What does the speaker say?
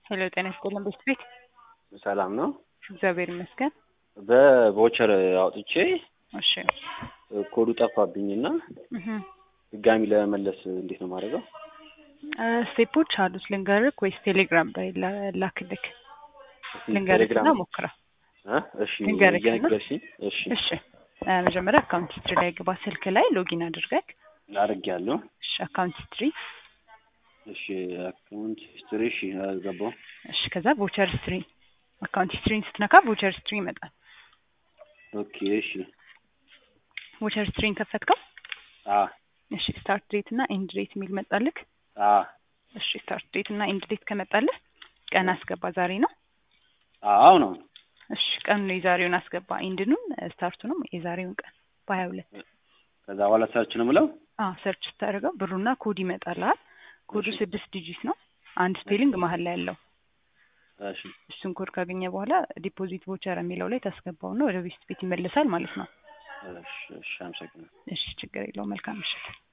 ሄሎ ጤና ይስጥልን ቤት ቤት ሰላም ነው። እግዚአብሔር ይመስገን። በቮቸር አውጥቼ እሺ ኮዱ ጠፋብኝና እህ ድጋሚ ለመመለስ እንዴት ነው ማድረገው? ስቴፖች አሉት ልንገርክ ወይስ ቴሌግራም ላይ ላ- ላክልክ? እስኪ ልንገርክና ቴሌግራም ሞክራ። እ? እሺ ልንገርክና? እየነገርሽኝ እሺ እሺ እ፣ መጀመሪያ አካውንት ሂስትሪ ላይ ግባ። ስልክ ላይ ሎጊን አድርገክ አድርጌያለሁ። እሺ አካውንት ሂስትሪ እሺ አካውንት ሂስትሪ እሺ አልገባው። እሺ ከዛ ቮቸር ሂስትሪ አካውንት ሂስትሪን ስትነካ ቮቸር ሂስትሪ ይመጣል። ኦኬ እሺ ቮቸር ሂስትሪን ከፈትከው? አ እሺ ስታርት ዴት እና ኤንድ ዴት የሚል መጣልክ። አ እሺ ስታርት ዴት እና ኤንድ ዴት ከመጣልህ ቀን አስገባ። ዛሬ ነው። አዎ ነው። እሺ ቀኑን የዛሬውን አስገባ። ኤንድኑን ስታርቱንም የዛሬውን ቀን በሀያ ሁለት ከዛ በኋላ ሰርች ነው የምለው። አዎ ሰርች ስታደርገው ብሩና ኮድ ይመጣልሃል። ኮዱ እሺ። ስድስት ዲጂት ነው። አንድ ስፔሊንግ መሀል ላይ ያለው እሺ እሱን ኮድ ካገኘ በኋላ ዲፖዚት ቮቸር የሚለው ላይ ታስገባውና ወደ ቤት ቤት ይመለሳል ማለት ነው። እሺ እሺ አመሰግናለሁ። እሺ ችግር የለውም። መልካም ምሽት።